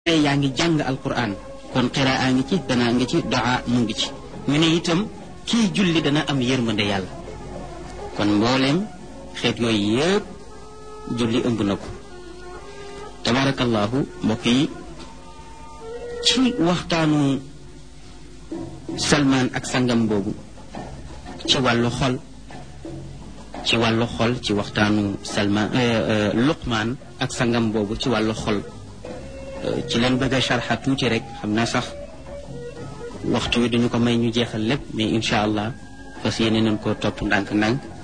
yaa ngi jàng alquran kon qiraa ngi ci danaa ngi ci doa mu ngi ci ñu ne itam kii julli dana am yërmande yàlla kon mbooleem xeet yooyu yëpp julli ëmb na ko tabarakallahu mbokk yi ci waxtaanu salmaan ak sangam boobu ci wàllu xol ci wàllu xol ci waxtaanu salmaan luqmaan ak sangam boobu ci wàllu xol ci leen bëgg a sharxa tuuti rek xam naa sax waxtu wi duñu ko may ñu jeexal lépp mais incha allah fas yéene nañ koo topp ndànk-ndànk